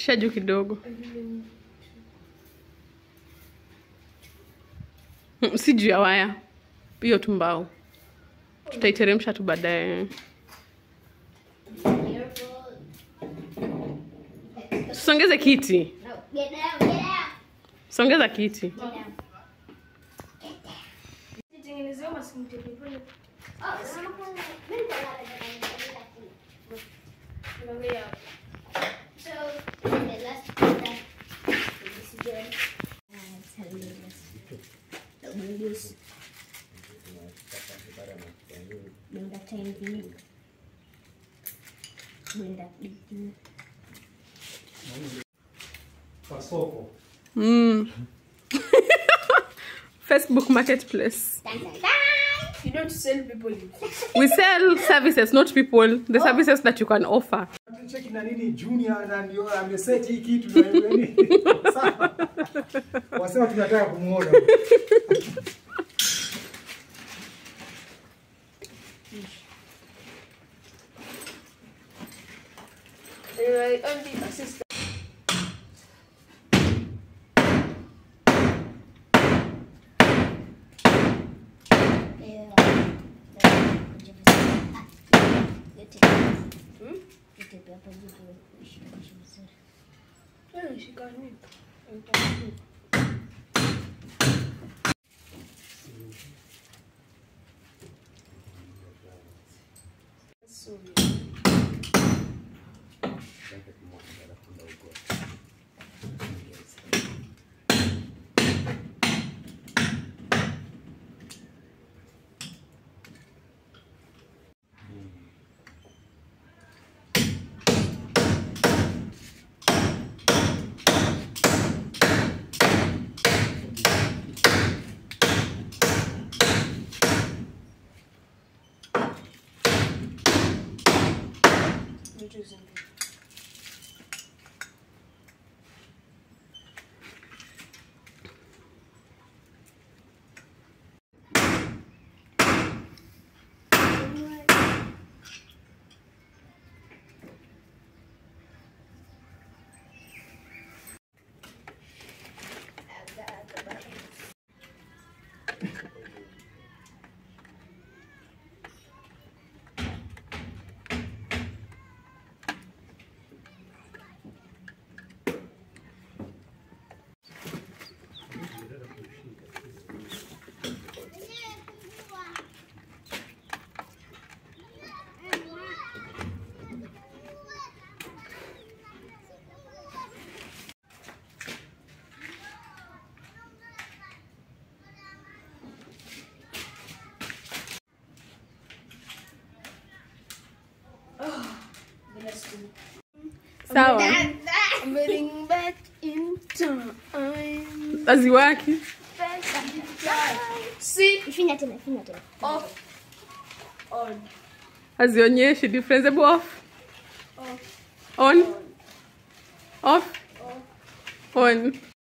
pitisha juu kidogo Mm, si juu ya waya hiyo tu mbao tutaiteremsha tu baadaye songeze kiti No, get down, get down. songeza kiti Get down. Nitengenezee maskini pole. Oh, sama kuna. Mimi ndio nataka Angalia. So, okay, let's do that. This is good. Uh, tell me this. The windows. Benda tangi. Benda diki. kwa soko mm. facebook marketplace Dun, dun, dun. You don't sell people it. we sell services not people the services that you can offer cheki na nini junior na ndio ameset hii kitu na nini sawa wasema tunataka kumuona Anyway, only assistant. Yeah. Hmm? Yote hapa juu kushikanisha vizuri. Wewe shika nini? So, vitu zingi. sawa I'm getting back in time. aziwaki Back in time. See, Finya tena, finya tena. off, on, hazionyeshi difference hebu off off, on off on